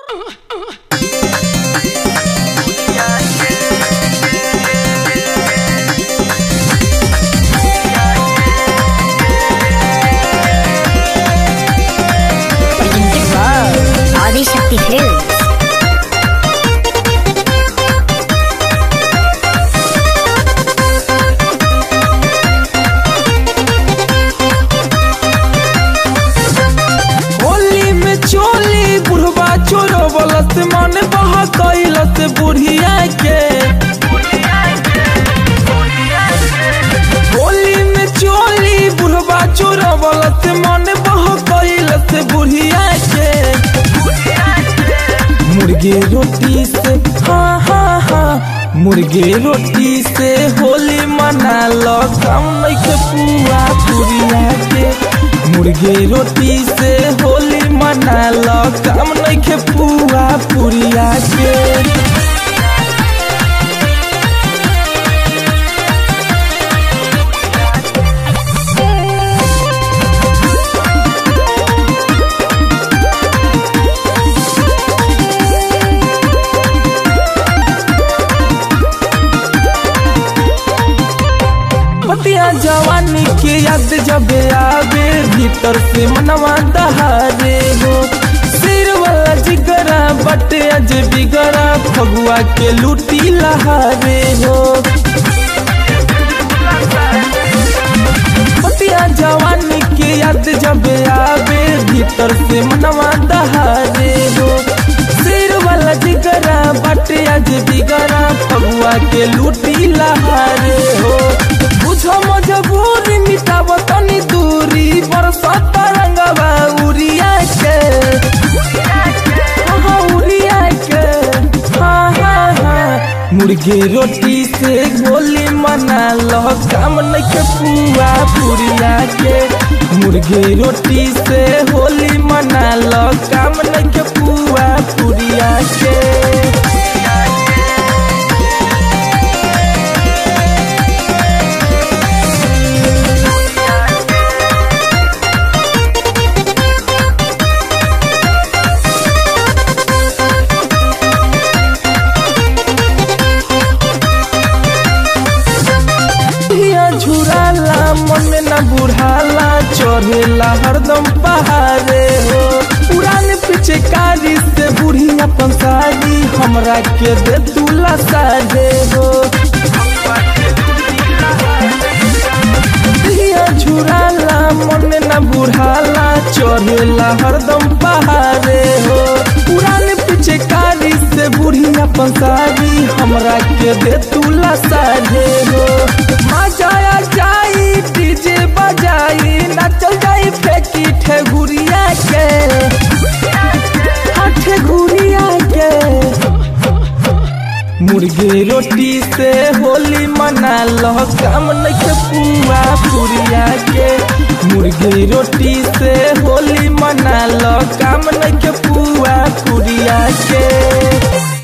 Adishakti films Holi में चोली बुढ़वा चोरो बोलत मन बहा कैलत बुढ़िया के होली में चोली बुढ़वा चोरो बोलत मन बहा कैलत बुढ़िया के मुर्गे रोटी से हाँ हाँ हाँ मुर्गे रोटी से होली मना लो कम नहीं पुआ पुरिया के मुर्गे रोटी से होली मना लो कम नहीं पुआ पुरिया के पतिया जवानी के याद जब आवे भीतर से मनवा दहारे हो सिर वाला जिगरा बटे अज बिगड़ा फगुआ के लूटी लहारे हो पतिया जवानी के याद जब आवे भीतर से मनवा दहारे हो सिर वाला जिगरा बटे अज बिगड़ा फगुआ के लूटी लहारे हो बुझो मजबूरी मिटाब तनी दूरी बरसत रंगवा उरिया के हाँ, उरिया के हाँ हाँ हाँ मुर्गे रोटी से गोली मना लो काम नहीं के पुआ पुरिया के मुर्गे रोटी से होली मना लो काम नहीं के पुआ पुरिया के हिया झुराला मन में न बुढ़ाला चढ़ेला हरदम पहाड़े हो पुराने पीछे कारी से बुढ़िया पंसारी हमरा के दे दूला साझे हो हिया झुराला मन में न बुढ़ाला चढ़ेला हरदम पहाड़े हो पुराने पीछे कारी से बुढ़िया पंसारी हमरा के दे दूला साझे हो मजाया जाई डीजे बजाई नचल जाई फेंकी ठेगुरिया के हाँ, ठेगुरिया के मुर्गे रोटी से होली मना लो काम नहीं के पुआ पुरिया के मुर्गे रोटी से होली मना लो काम नहीं के पुआ पुरिया के